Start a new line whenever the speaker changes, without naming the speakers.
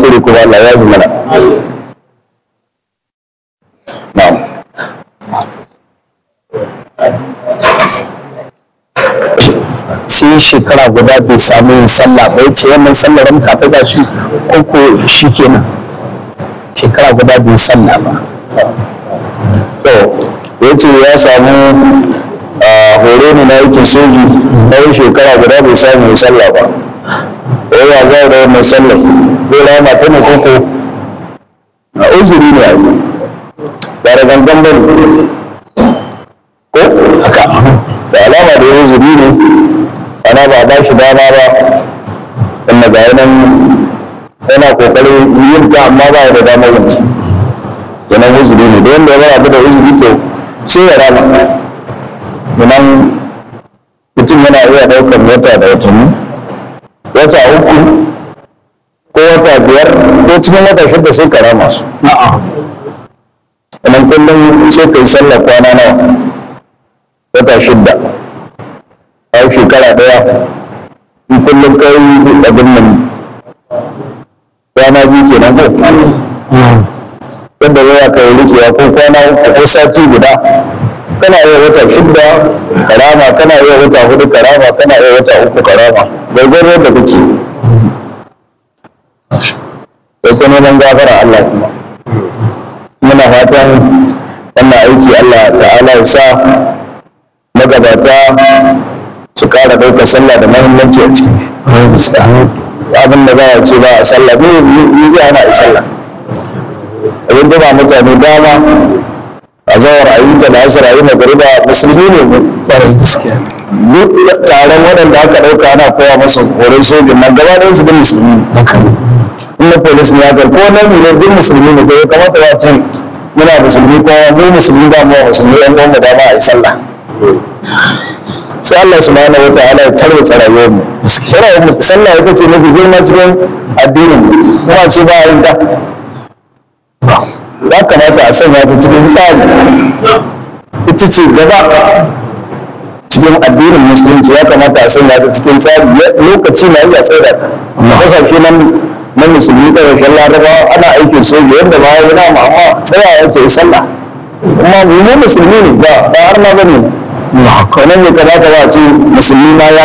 kuskure kuma Allah ya yi mana na'am
sai shekara guda bai samu yin sallah ba yace wannan sallar ramka ta zashi ko ko shi kenan shekara guda bai sallah ba
to ya ce ya samu a horo ne na aikin soji tsawon shekara guda bai samu ya sallah ba yawa za a da wannan sallah zai rama ta ne koko a uzuri ne a yi ba da gangan ba ne ko haka da alama da ya uzuri ne ana ba a ba shi dama ba inda ga yanan yana kokarin yin ta amma ba ya da damar yin ta kenan uzuri ne da wanda ya bara da uzuri to sai ya rama domin mutum yana iya ɗaukar wata da watanni wata uku ko wata biyar ko cikin wata shida sai ka rama su sannan kullum sai ka yi sallar kwana nawa wata shida a shekara ɗaya in kullum ka yi abin nan kwana biyu kenan ko yadda zai ka yi rikewa ko kwana uku ko sati guda kana iya wata shidda karama kana iya wata hudu karama kana iya wata uku karama gwargwaro da kake sai ta neman gafara Allah kuma muna fatan wannan aiki Allah ta'ala ya sa magabata su kara ɗaukar sallah da mahimmanci a cikin shi abin da za a ce ba a sallah ne ni zai hana a sallah abin da ba mutane dama a zawar a yi ta da asir a yi magariba musulmi ne mu duk taron waɗanda aka ɗauka ana koya masa horon sojin nan gaba ɗaya su bin musulmi ne in na polis ne haka ko na ne duk musulmi ne kai kamata ba ce muna musulmi ko mu musulmi ba mu musulmi yan uwan mu dama a yi sallah sai Allah subhanahu wa ta'ala ya tarwatsa rayuwar mu rayuwar mu sallah ita ce mafi girma cikin addinin mu kuma ce ba a yin da ya kamata a sanya ta cikin tsari ita ce gaba cikin addinin musulunci ya kamata a sanya ta cikin tsari lokaci na iya tsaida ta kasashe nan na musulmi ƙarshen laraba ana aikin soja yadda ba yana amma tsaya yake yi sallah kuma mu musulmi ne ba har na bane wannan ne kamata ba a ce musulmi ma ya